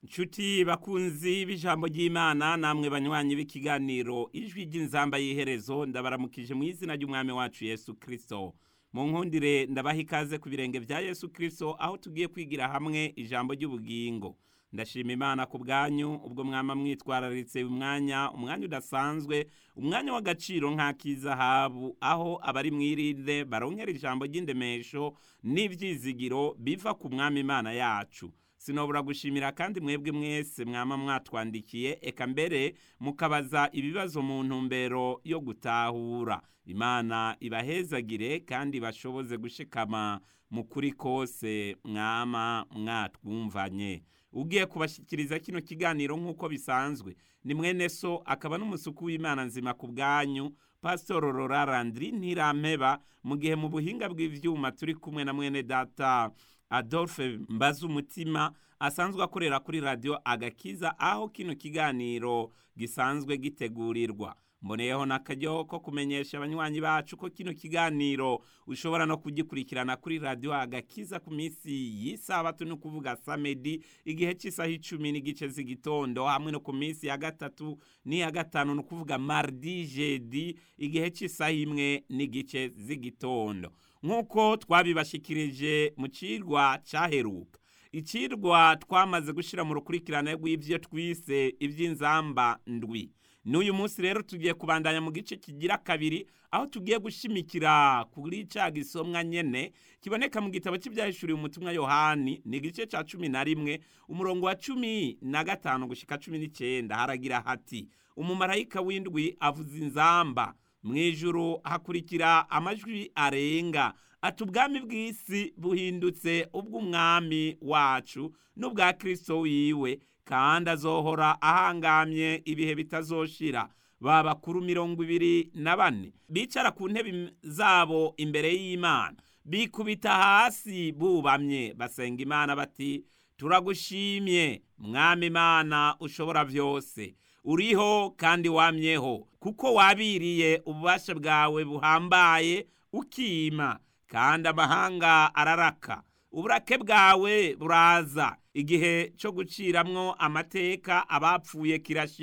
nshuti bakunzi b'ijambo ry'imana namwe banywanyi b'ikiganiro ijwi ry'inzamba y'iherezo ndabaramukije mu izina ry'umwami wacu yesu kirisito mu nkundire ndabaha ikaze ku birenge bya yesu kirisito aho tugiye kwigira hamwe ijambo ry'ubugingo ndashima imana ku bwanyu ubwo mwama mwitwararitse umwanya umwanya udasanzwe umwanya w'agaciro nk'ak'izahabu aho abari mwirinde baronkera ijambo ry'indemesho n'ibyizigiro biva ku mwami imana yacu sinobura gushimira kandi mwebwe mwese mwama mwatwandikiye eka mbere mukabaza ibibazo mu ntumbero yo gutahura imana ibahezagire kandi bashoboze gushikama mu kuri kose mwama mwatwumvanye ugiye kubashyikiriza kino kiganiro nk'uko bisanzwe ni mwene so akaba n'umusuku w'imana nzima ku bwanyu pasitoro rorarandiri ntirampeba mu gihe mu buhinga bw'ibyuma turi kumwe na mwene data adolphe mbaza umutima asanzwe akorera kuri radiyo agakiza aho kino kiganiro gisanzwe gitegurirwa mboneyeho n'akaryo ko kumenyesha abanywanyi bacu ko kino kiganiro ushobora no kugikurikirana kuri radiyo agakiza ku minsi y'isabato ni ukuvuga samedi igihe cy'isaha icumi n'igice z'igitondo hamwe no ku minsi ya gatatu n'iya gatanu ni ukuvuga mardi jedi igihe cy'isaha imwe n'igice z'igitondo nk'uko twabibashikirije mu cirwa cyaheruka icirwa twamaze gushyira mu rukurikirane rw'ibyo twise iby'inzamba ndwi n'uyu munsi rero tugiye kubandanya mu gice kigira kabiri aho tugiye gushimikira kuri cya gisomwa nyene kiboneka mu gitabo cy'ibyahishuriwe umutumwa yohani ni igice cya cumi na rimwe umurongo wa cumi na gatanu gushika cumi n'icyenda haragira hati umumarayika w'indwi avuza inzamba mu ijuru hakurikira amajwi arenga ati ubwami bw'isi buhindutse ubw'umwami wacu n'ubwa kirisito wiwe kandi azohora ahangamye ibihe bitazoshira ba bakuru mirongo ibiri na bane bicara ku ntebe zabo imbere y'imana bikubita hasi bubamye basenga imana bati turagushimye mwami imana ushobora byose uriho kandi wamyeho kuko wabiriye ububasha bwawe buhambaye ukima kandi amahanga araraka uburake bwawe buraza igihe cyo guciramwo amateka abapfuye kirashira